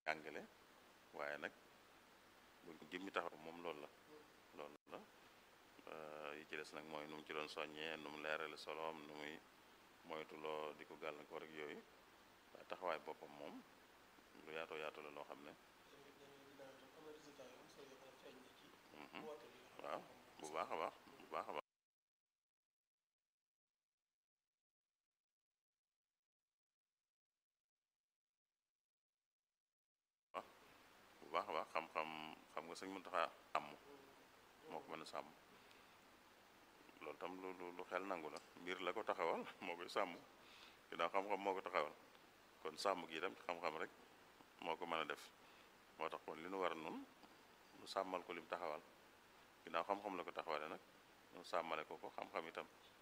jàngale waaye nag buñ ko jëmmi taxaw moom loolu la loolu la yi ci des nag mooy nu mu ci doon soññee nu mu leerale soloom nu muy moytuloo di ko gàllankoor ak yooyu waaye taxawaay boppam moom lu yaatoo yaatu la loo xam ne waaw bu baax a baax bu baax a baax bu baax a baax xam-xam xam nga sëñ Muntaxa sàmm moo ko mën a sàmm loolu tam lu lu xel nangu la mbir la ko taxawal moo koy sàmm ginnaaw xam-xam moo ko taxawal kon sàmm gi itam xam-xam rek moo ko mën a def moo tax kon li nu war a nun nu sàmmal ko lim taxawal ginnaaw xam-xam la ko taxawale nag nu sàmmale ko ko xam-xam itam